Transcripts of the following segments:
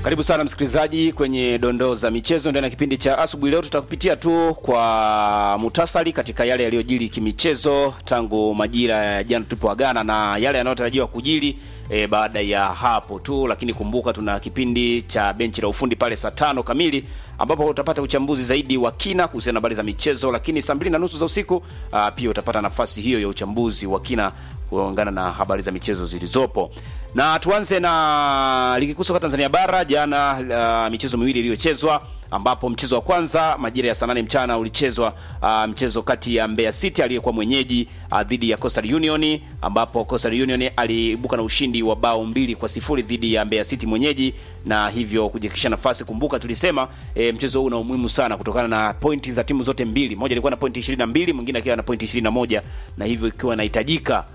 Karibu sana msikilizaji kwenye dondoo za michezo ndani ya kipindi cha asubuhi. Leo tutakupitia tu kwa mutasari katika yale yaliyojiri kimichezo tangu majira ya jana tulipoagana na yale yanayotarajiwa kujiri e, baada ya hapo tu, lakini kumbuka tuna kipindi cha benchi la ufundi pale saa tano kamili ambapo utapata uchambuzi zaidi wa kina kuhusiana na habari za michezo, lakini saa mbili na nusu za usiku aa, pia utapata nafasi hiyo ya uchambuzi wa kina kuungana na habari za michezo zilizopo. Na tuanze na ligi kuu soka Tanzania bara. Jana uh, michezo miwili iliyochezwa ambapo mchezo wa kwanza majira ya saa nane mchana ulichezwa uh, mchezo kati ya Mbeya City aliyekuwa mwenyeji uh, dhidi ya Coastal Union ambapo Coastal Union aliibuka na ushindi wa bao mbili kwa sifuri dhidi ya Mbeya City mwenyeji na hivyo kujihakikisha nafasi. Kumbuka tulisema e, mchezo huu una umuhimu sana kutokana na pointi za timu zote mbili, moja ilikuwa na pointi 22 mwingine akiwa na pointi 21 na hivyo ikiwa inahitajika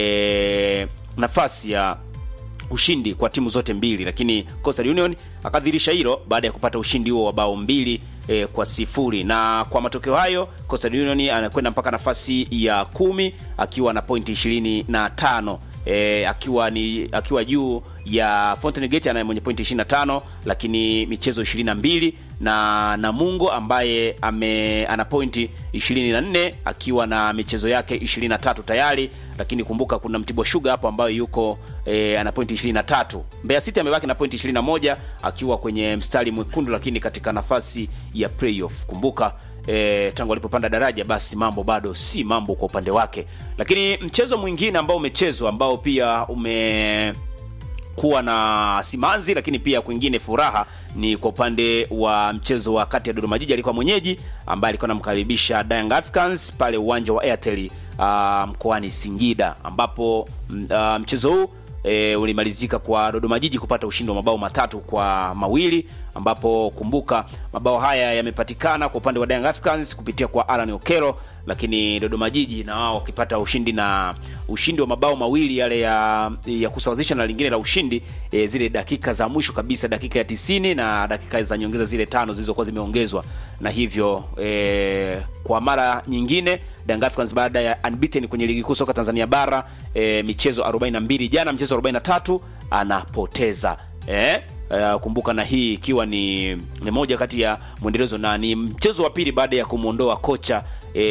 e, nafasi ya ushindi kwa timu zote mbili, lakini Coastal Union akadhirisha hilo baada ya kupata ushindi huo wa bao mbili e, kwa sifuri. Na kwa matokeo hayo Coastal Union anakwenda mpaka nafasi ya kumi akiwa na pointi ishirini na tano e, akiwa ni akiwa juu ya Fountain Gate anaye mwenye pointi 25 lakini michezo 22 na Namungo ambaye ame ana pointi 24 akiwa na michezo yake 23 tayari, lakini kumbuka kuna Mtibwa Sugar hapo ambayo yuko e, ana pointi 23. Mbeya City amebaki na pointi 21 akiwa kwenye mstari mwekundu, lakini katika nafasi ya playoff. Kumbuka E, tangu alipopanda daraja basi mambo bado si mambo kwa upande wake, lakini mchezo mwingine ambao umechezwa ambao pia ume kuwa na simanzi lakini pia kwingine furaha ni kwa upande wa mchezo wa kati ya Dodoma Jiji alikuwa mwenyeji ambaye alikuwa anamkaribisha Young Africans pale uwanja wa Airtel uh, mkoani Singida ambapo uh, mchezo huu e, ulimalizika kwa Dodoma Jiji kupata ushindi wa mabao matatu kwa mawili ambapo kumbuka mabao haya yamepatikana kwa upande wa Young Africans kupitia kwa Alan Okelo, lakini Dodoma Jiji na wao wakipata ushindi na ushindi wa mabao mawili yale ya, ya kusawazisha na lingine la ushindi e, zile dakika za mwisho kabisa, dakika ya tisini na dakika za nyongeza zile tano zilizokuwa zimeongezwa, na hivyo e, kwa mara nyingine Young Africans baada ya unbeaten kwenye ligi kuu soka Tanzania bara e, michezo 42 jana mchezo 43 anapoteza e, Uh, kumbuka na hii ikiwa ni, ni moja kati ya mwendelezo na ni mchezo wa pili baada ya kumwondoa kocha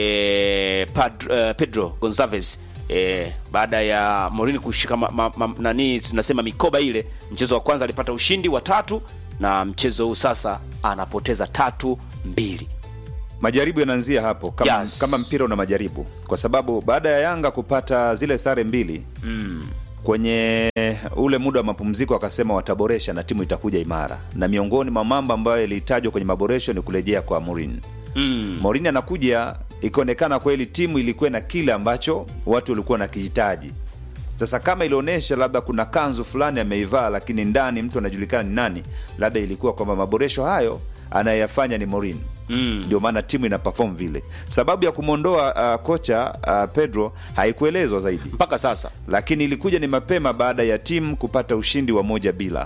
eh, Pedro, uh, Pedro Gonçalves eh, baada ya Mourinho kushika ma, ma, ma, nani tunasema mikoba ile. Mchezo wa kwanza alipata ushindi wa tatu na mchezo huu sasa anapoteza tatu mbili. Majaribu yanaanzia hapo kama, Yes. kama mpira una majaribu, kwa sababu baada ya Yanga kupata zile sare mbili Mm. kwenye ule muda wa mapumziko wakasema wataboresha na timu itakuja imara, na miongoni mwa mambo ambayo yalitajwa kwenye maboresho ni kurejea kwa Mourinho. Mm. Mourinho anakuja, ikionekana kweli timu ilikuwa na kile ambacho watu walikuwa nakihitaji. Sasa kama ilionyesha labda kuna kanzu fulani ameivaa, lakini ndani mtu anajulikana ni nani, labda ilikuwa kwamba maboresho hayo anayeyafanya ni Mourinho Mm. ndio maana timu ina perform vile. Sababu ya kumwondoa uh, kocha uh, Pedro haikuelezwa zaidi, Mpaka sasa lakini ilikuja ni mapema baada ya timu kupata ushindi wa moja bila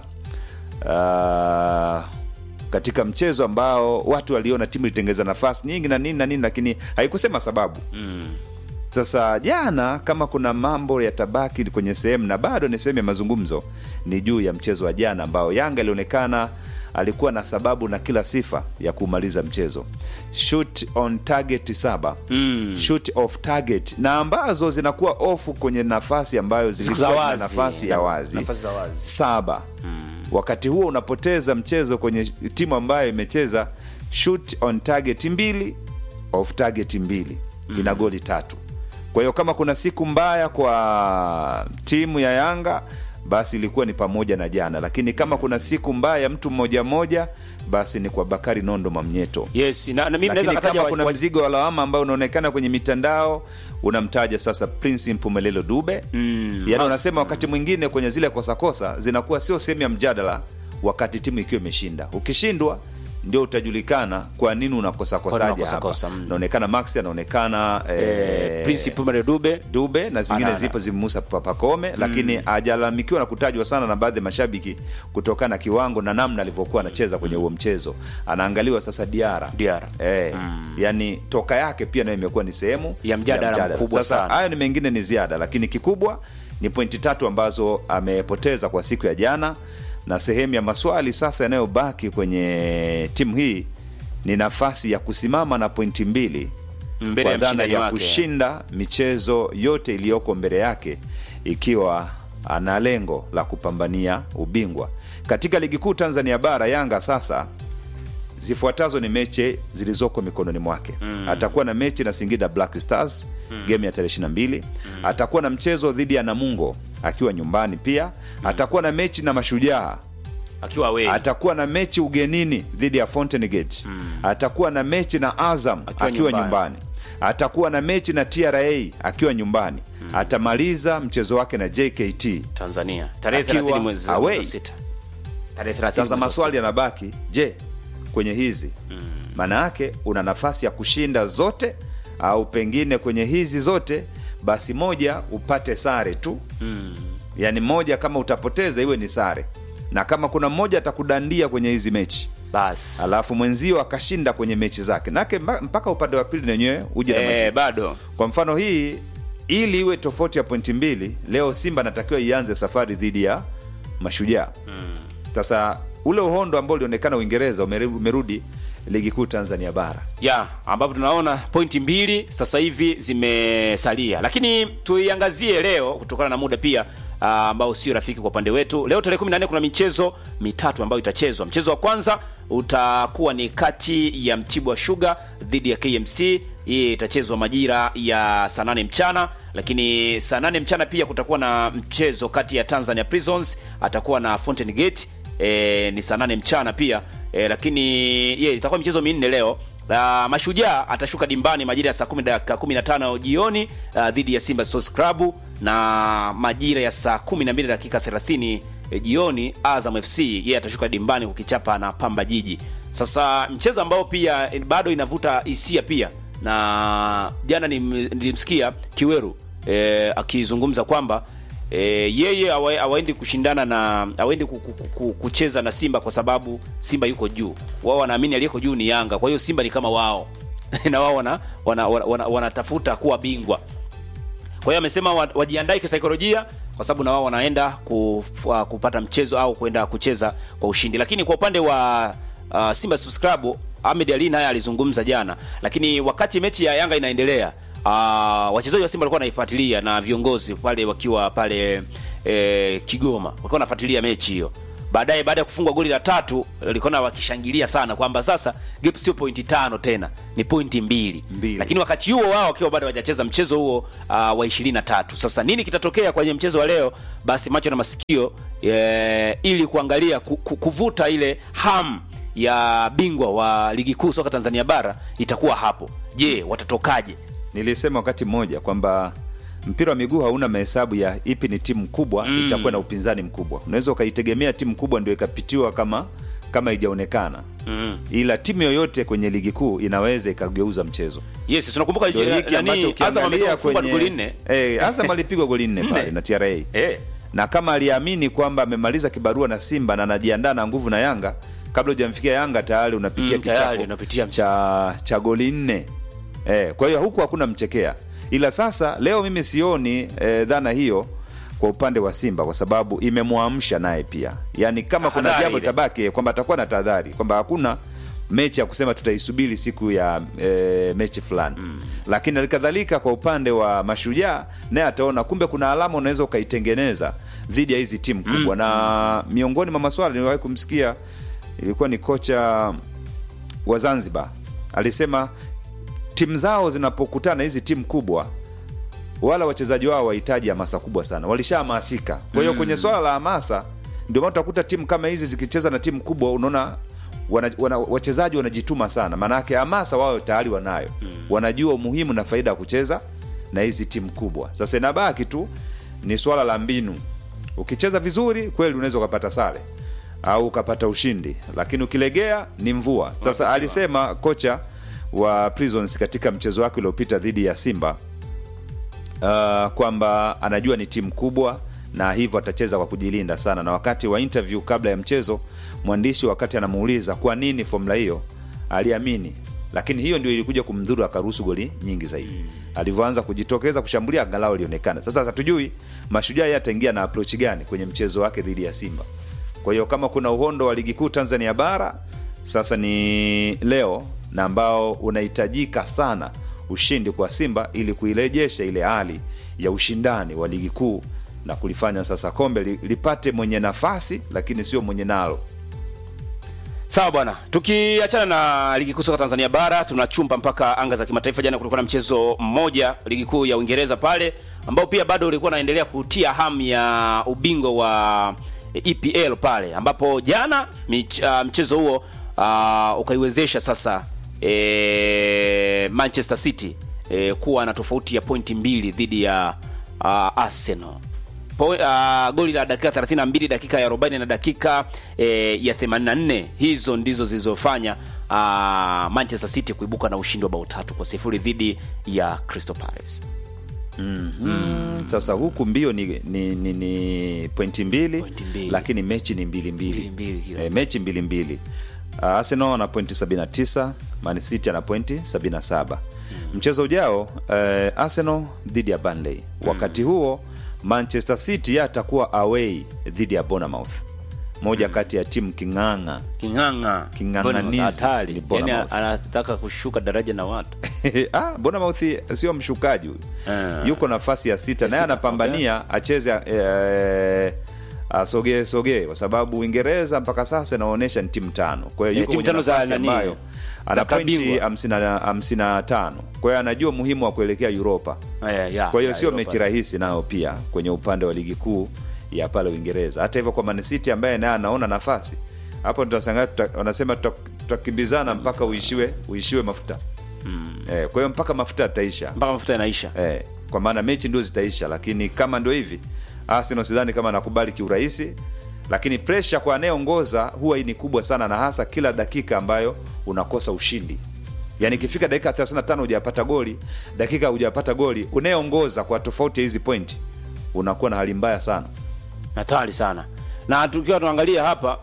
uh, katika mchezo ambao watu waliona timu ilitengeza nafasi nyingi na nini na nini, lakini haikusema sababu. mm. Sasa jana, kama kuna mambo yatabaki kwenye sehemu na bado ni sehemu ya mazungumzo, ni juu ya mchezo wa jana ambao Yanga ilionekana alikuwa na sababu na kila sifa ya kumaliza mchezo, shoot on target saba Mm. shoot off target, na ambazo zinakuwa off kwenye nafasi ambayo Siku zilikuwa za zina wazi. nafasi ya wazi Nafasi za wazi. saba wakati huo unapoteza mchezo kwenye timu ambayo imecheza shoot on target mbili off target mbili ina goli tatu kwa hiyo kama kuna siku mbaya kwa timu ya yanga basi ilikuwa ni pamoja na jana lakini kama kuna siku mbaya ya mtu mmoja mmoja basi ni kwa bakari nondo mamnyeto Yes, na, na mimi naweza lakini kataja kama wa- kuna wa- mzigo wa lawama ambao unaonekana kwenye mitandao unamtaja sasa Prince Mpumelelo Dube Mm, yaani Max. unasema wakati mwingine kwenye zile kosakosa zinakuwa sio sehemu ya mjadala wakati timu ikiwa imeshinda ukishindwa ndio utajulikana kwa nini Kwa unakosakosaje nini hapa unakosakosa, mm. naonekana Max anaonekana eh, eh, Prince Pumare Dube Dube na zingine Anana. zipo zimemusa Pa- Pakome lakini hajalalamikiwa na kutajwa sana na baadhi ya mashabiki kutokana na kiwango na namna alivyokuwa anacheza kwenye huo mchezo. Anaangaliwa sasa Diara Diarra. eh, yani toka yake pia nayo imekuwa ni sehemu Ya mjadala mkubwa Sasa sana. hayo ni mengine ni ziada, lakini kikubwa ni pointi tatu ambazo amepoteza kwa siku ya jana na sehemu ya maswali sasa yanayobaki kwenye timu hii ni nafasi ya kusimama na pointi mbili Mbele kwa ya dhana mshindani ya wake. kushinda michezo yote iliyoko mbele yake ikiwa ana lengo la kupambania ubingwa katika ligi kuu Tanzania bara. Yanga sasa zifuatazo ni mechi zilizoko mikononi mwake mm. atakuwa na mechi na Singida Black Stars mm. game ya tarehe 22 mm. atakuwa na mchezo dhidi ya Namungo akiwa nyumbani pia mm. atakuwa na mechi na Mashujaa akiwa we atakuwa na mechi ugenini dhidi ya Fountain Gate mm. atakuwa na mechi na Azam akiwa, Akiwa nyumbani. nyumbani. atakuwa na mechi na TRA akiwa nyumbani mm. atamaliza mchezo wake na JKT Tanzania tarehe Akiwa 30 mwezi away. wa sita tarehe 30 mwezi sasa wa maswali sita. yanabaki je kwenye hizi maana yake una nafasi ya kushinda zote au pengine kwenye hizi zote basi moja upate sare tu Mm. yaani moja kama utapoteza iwe ni sare na kama kuna mmoja atakudandia kwenye hizi mechi basi alafu mwenzio akashinda kwenye mechi zake nake mba- mpaka upande wa pili nenyewe uje na eh, majibu. bado kwa mfano hii ili iwe tofauti ya pointi mbili leo simba anatakiwa ianze safari dhidi ya mashujaa sasa ule uhondo ambao ulionekana uingereza umeru- umerudi ligi kuu tanzania bara ya ambapo tunaona pointi mbili sasa hivi zimesalia lakini tuiangazie leo kutokana na muda pia ah, ambao sio rafiki kwa upande wetu leo tarehe 14 kuna michezo mitatu ambayo itachezwa mchezo wa kwanza utakuwa ni kati ya mtibwa sugar dhidi ya kmc hii itachezwa majira ya saa 8 mchana lakini saa 8 mchana pia kutakuwa na mchezo kati ya tanzania prisons atakuwa na fountain gate e, ni saa 8 mchana pia e, lakini ye itakuwa michezo minne leo Uh, mashujaa atashuka dimbani majira ya saa 10 dakika 15 jioni uh, dhidi ya simba sports club na majira ya saa 12 dakika 30 eh, jioni azam fc yeye atashuka dimbani kukichapa na pamba jiji sasa mchezo ambao pia eh, bado inavuta hisia pia na jana nim- nilimsikia kiweru eh, akizungumza kwamba e, yeye hawa- hawaendi kushindana na hawaendi ku- ku- ku- kucheza na Simba kwa sababu Simba yuko juu. Wao wanaamini aliyeko juu ni Yanga, kwa hiyo Simba ni kama wao na wao wana wanatafuta wana, wana, wanatafuta kuwa bingwa. Kwa hiyo amesema wa- wajiandae kisaikolojia kwa sababu na wao wanaenda kuf- uh, kupata mchezo au kwenda kucheza kwa ushindi. Lakini kwa upande wa uh, Simba Sports Club Ahmed Ali naye alizungumza jana, lakini wakati mechi ya Yanga inaendelea uh, wachezaji wa Simba walikuwa wanaifuatilia na viongozi pale wakiwa pale eh, Kigoma walikuwa wanafuatilia mechi hiyo. Baadaye baada ya kufungwa goli la tatu walikuwa wakishangilia sana kwamba sasa gap sio pointi tano tena ni pointi mbili, Mbili. lakini wakati huo wao wakiwa bado hawajacheza mchezo huo uh, wa 23. Sasa nini kitatokea kwenye mchezo wa leo? Basi macho na masikio e, ili kuangalia ku, ku, kuvuta ile hamu ya bingwa wa ligi kuu soka Tanzania bara itakuwa hapo. Je, watatokaje? nilisema wakati mmoja kwamba mpira wa miguu hauna mahesabu ya ipi ni timu kubwa mm. itakuwa na upinzani mkubwa unaweza ukaitegemea timu kubwa ndio ikapitiwa kama kama ijaonekana Mm. ila timu yoyote kwenye ligi kuu inaweza ikageuza mchezo Yes, tunakumbuka ndio hiki ambacho nani Azam ametoka ukiangalia kufungwa kwenye goli nne. eh, Azam alipigwa goli nne pale na TRA Eh. na kama aliamini kwamba amemaliza kibarua na Simba na anajiandaa na nguvu na Yanga, kabla hujamfikia Yanga tayari unapitia Mm, tayari kichapo unapitia cha cha goli nne. Eh, kwa hiyo huku hakuna mchekea, ila sasa leo mimi sioni eh, dhana hiyo kwa upande wa Simba kwa sababu imemwamsha naye pia, yaani kama kuna Tahadhari jambo ile. tabaki kwamba atakuwa na tahadhari kwamba hakuna mechi ya kusema tutaisubiri siku ya e, mechi fulani mm. Lakini halikadhalika kwa upande wa Mashujaa naye ataona kumbe kuna alama unaweza ukaitengeneza dhidi ya hizi timu kubwa mm. Na miongoni mwa maswala niliwahi kumsikia ilikuwa ni kocha wa Zanzibar alisema timu zao zinapokutana hizi timu kubwa wala wachezaji wao wahitaji hamasa kubwa sana, walishahamasika. Kwa hiyo kwenye swala la hamasa, ndio maana utakuta timu kama hizi zikicheza na timu kubwa, unaona wana, wana, wachezaji wanajituma sana, maanake hamasa wao tayari wanayo, wanajua umuhimu na faida ya kucheza na hizi timu kubwa. Sasa inabaki tu ni swala la mbinu. Ukicheza vizuri kweli unaweza ukapata sare au ukapata ushindi, lakini ukilegea ni mvua. Sasa alisema kocha wa Prisons katika mchezo wake uliopita dhidi ya Simba uh, kwamba anajua ni timu kubwa na hivyo atacheza kwa kujilinda sana. Na wakati wa interview kabla ya mchezo, mwandishi wakati anamuuliza kwa nini formula hiyo, aliamini, lakini hiyo ndio ilikuja kumdhuru, akaruhusu goli nyingi zaidi. Alivyoanza kujitokeza kushambulia, angalau alionekana. Sasa hatujui Mashujaa yeye ataingia na approach gani kwenye mchezo wake dhidi ya Simba. Kwa hiyo kama kuna uhondo wa ligi kuu Tanzania bara, sasa ni leo na ambao unahitajika sana ushindi kwa Simba ili kuirejesha ile hali ya ushindani wa ligi kuu na kulifanya sasa kombe li- lipate mwenye nafasi, lakini sio mwenye nalo. Sawa bwana, tukiachana na ligi kuu soka Tanzania bara tunachumpa mpaka anga za kimataifa. Jana kulikuwa na mchezo mmoja ligi kuu ya Uingereza pale ambao pia bado ulikuwa unaendelea kutia hamu ya ubingwa wa EPL pale, ambapo jana mich, uh, mchezo huo uh, ukaiwezesha sasa e, Manchester City e, kuwa na tofauti ya pointi mbili dhidi ya uh, Arsenal po, uh, goli la dakika 32 dakika ya 40 na dakika eh, ya 84 hizo ndizo zilizofanya uh, Manchester City kuibuka na ushindi wa bao tatu kwa sifuri dhidi ya Crystal Palace. Sasa huku mbio ni, ni, ni, ni pointi mbili, Pointi mbili. lakini mechi ni mbili mbili, Mbili mbili kila. e, mechi mbili mbili. Uh, Arsenal ana pointi 79, Man City ana pointi 77. Mchezo ujao uh, Arsenal dhidi ya Burnley. Wakati huo Manchester City yeye atakuwa away dhidi ya Bournemouth, moja kati ya timu king'ang'a King'ang'a King'ang'anizi hatari, ni yani Bournemouth. anataka kushuka daraja na watu ah, Bournemouth sio mshukaji huyu Ah. yuko nafasi ya sita naye sita, anapambania acheze eh, asogee sogee kwa sababu Uingereza mpaka sasa inaonyesha ni timu tano. Kwa hiyo Eh, yuko timu kwenye tano za nafasi nani? ambayo ana Za pointi kabingwa. hamsini na- hamsini na tano. Kwa hiyo anajua umuhimu wa kuelekea Europa. Eh, ya, Kwa hiyo ya, sio Europa. mechi rahisi nayo pia kwenye upande wa ligi kuu ya pale Uingereza. Hata hivyo kwa Man City ambaye naye anaona nafasi hapo, tutashangaa tuta, wanasema tuta- tutakimbizana mpaka uishiwe uishiwe mafuta eh, kwa hiyo mpaka mafuta yataisha mpaka mafuta yanaisha. eh, kwa maana mechi ndio zitaisha, lakini kama ndio hivi Arsenal sidhani kama anakubali kiurahisi, lakini presha kwa anayeongoza huwa ni kubwa sana, na hasa kila dakika ambayo unakosa ushindi. Yani ikifika dakika 35 hujapata goli, dakika hujapata goli, unayeongoza kwa tofauti ya hizi pointi unakuwa na hali mbaya sana. hatari sana na tukiwa tunaangalia hapa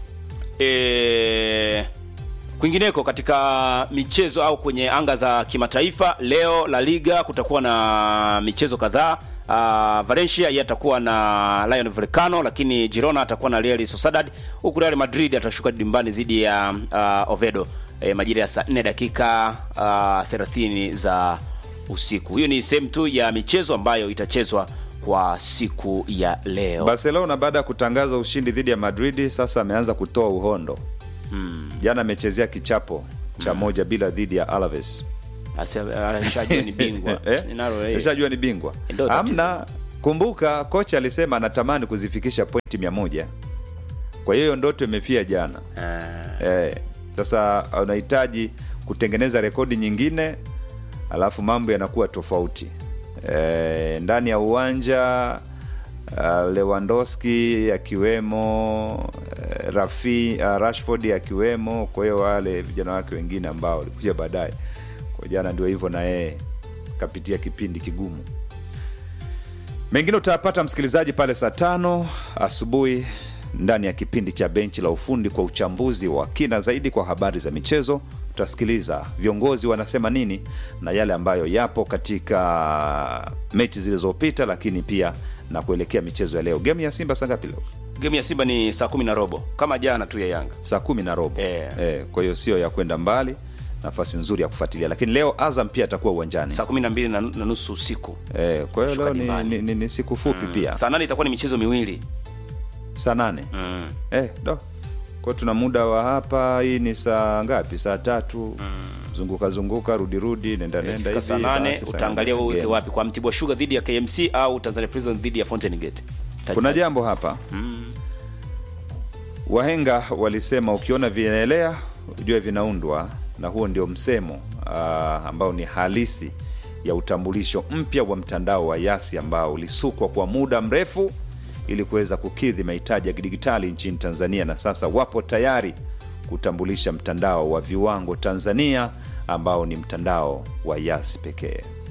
e, kwingineko katika michezo au kwenye anga za kimataifa leo la liga kutakuwa na michezo kadhaa Uh, Valencia yeye atakuwa na Lion Volcano, lakini Girona atakuwa na Real Sociedad, huku Real Madrid atashuka dimbani dhidi ya uh, Oviedo e, majira ya saa 4 dakika uh, 30 za usiku. Hiyo ni sehemu tu ya michezo ambayo itachezwa kwa siku ya leo. Barcelona baada ya kutangaza ushindi dhidi ya Madrid sasa ameanza kutoa uhondo. Jana amechezea kichapo cha moja bila dhidi ya Alaves. Asa- alishajua ni bingwa Eh? Ninalo, eh. Nishajua ni bingwa Ndio tatizo. amna. Kumbuka kocha alisema anatamani kuzifikisha pointi mia moja. Kwa hiyo ndoto imefia jana. Ah, Eh, sasa unahitaji kutengeneza rekodi nyingine, alafu mambo yanakuwa tofauti eh, ndani ya uwanja uh, Lewandowski akiwemo uh, Rafi uh, Rashford akiwemo, kwa hiyo wale vijana wake wengine ambao walikuja baadaye. Kwa jana ndio hivyo, na yeye kapitia kipindi kigumu. Mengine utayapata msikilizaji pale saa tano asubuhi ndani ya kipindi cha benchi la ufundi kwa uchambuzi wa kina zaidi kwa habari za michezo. Tutasikiliza viongozi wanasema nini na yale ambayo yapo katika mechi zilizopita, lakini pia na kuelekea michezo ya leo. Gemu ya Simba saa ngapi leo? game ya Simba ni saa kumi na robo kama jana tu ya Yanga. Saa kumi na robo. Eh. Eh, kwa hiyo sio ya kwenda mbali, nafasi nzuri ya kufuatilia, lakini leo Azam pia atakuwa uwanjani. Saa kumi na mbili na na nusu usiku. Eh, kwa hiyo Kushuka leo ni, dimbani. ni, ni, ni siku fupi pia Saa nane itakuwa ni michezo miwili. saa nane Mm. Eh, do kwa tuna muda wa hapa. Hii ni saa ngapi? Saa tatu. Zunguka zunguka, rudi rudi, nenda nenda Ikifika hivi. saa nane basi saa utaangalia nane wewe uweke game. wapi, kwa Mtibwa Sugar dhidi ya KMC au Tanzania Prison dhidi ya Fountain Gate. Ta- Kuna ta- jambo hapa. Wahenga walisema ukiona vinaelea ujue vinaundwa, na huo ndio msemo ah, ambao ni halisi ya utambulisho mpya wa mtandao wa Yasi ambao ulisukwa kwa muda mrefu ili kuweza kukidhi mahitaji ya kidigitali nchini Tanzania, na sasa wapo tayari kutambulisha mtandao wa viwango Tanzania ambao ni mtandao wa Yasi pekee.